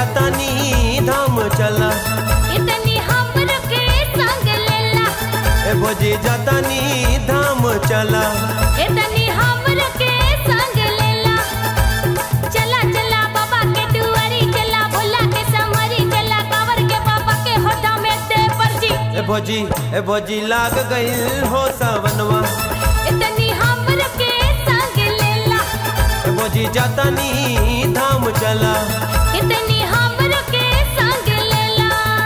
जातानी धाम चला इतनी हमर के संग लेला ए भोजी जातानी धाम चला इतनी हमर के संग लेला चला चला बाबा के दुआरी चला भोला के समरी चला कावर के बाबा के होठा में दे पर्ची ए भोजी ए भोजी लाग गइल हो सावनवा इतनी हमर के संग लेला ए भोजी जातानी धाम चला इतनी हमर के संग लेला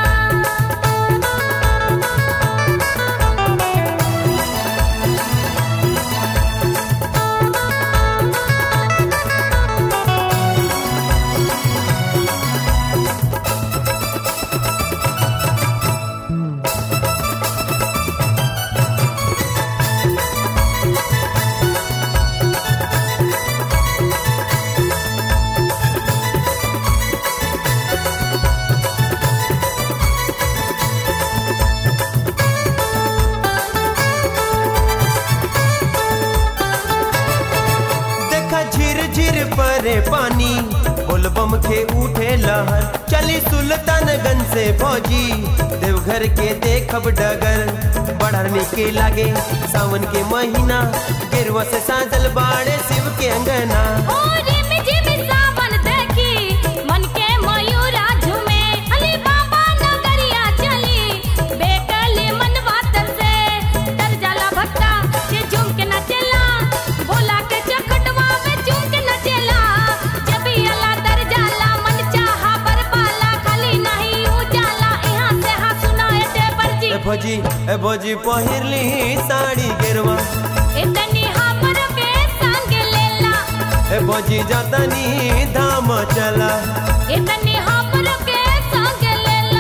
देखा झिर झिर परे पानी बोलबम के उठे लहर चली सुल्तानगंज से भौजी देवघर के देखब डगर बढ़ने के लागे सावन के महीना गेरुआ से साजल बाड़े शिव के अंगना ओ रिम झिम सावन देखी मन के मयूरा झूमे अली बाबा नगरिया चली बेकले मन बातर से डर जाला भक्ता जे झूम के नचेला भोला के चखटवा में झूम के नचेला जब अला डर जाला मन चाहा बरपाला खाली नहीं उजाला यहाँ से हा सुनाए ते पर्ची ए भौजी ए भौजी पहिरली साड़ी गेरुआ इतनी हमर के संग लेला ए भौजी जातानी धाम चला इतनी हमर के संग लेला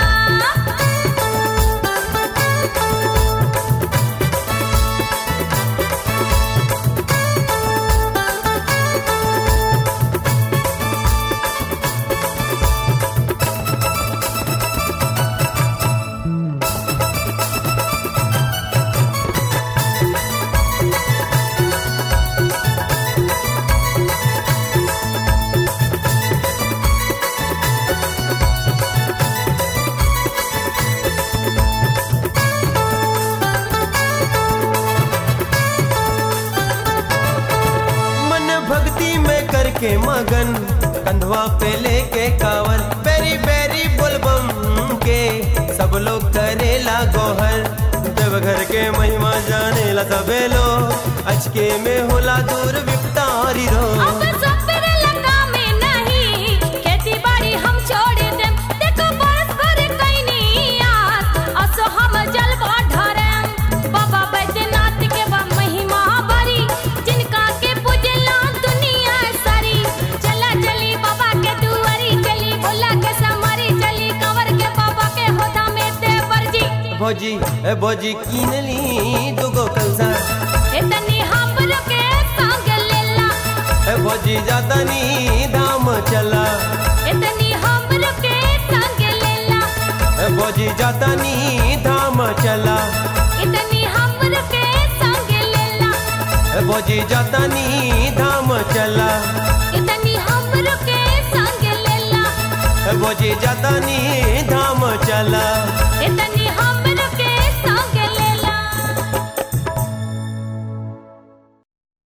मन भक्ति में करके मगन कंधवा पे लेके कावर बेरी बेरी बोलबम के सब लोग करेला गोहर देवघर के महिमा जाने ला सबे लोग अचके में होला दूर विपतारी रो अब सफर लगा में नहीं खेती बाड़ी हम छोड़ देम देखो बरस भर कैनी आस असो हम जलवा ढरम बाबा बैद्यनाथ के बा महिमा बड़ी जिनका के पूजला दुनिया सारी चला चली बाबा के दुआरी चली भोला के समरी चली कंवर के बाबा के होदा में देवर जी भौजी ए भौजी कीनली दुगो कलसा इतनी हमर के संग लेला ए भौजी जातानी धाम चला इतनी हमर के संग लेला ए भौजी जातानी धाम चला इतनी हमर के संग लेला ए भौजी जातानी धाम चला इतनी हमर के संग लेला ए भौजी जातानी धाम चला इतनी हम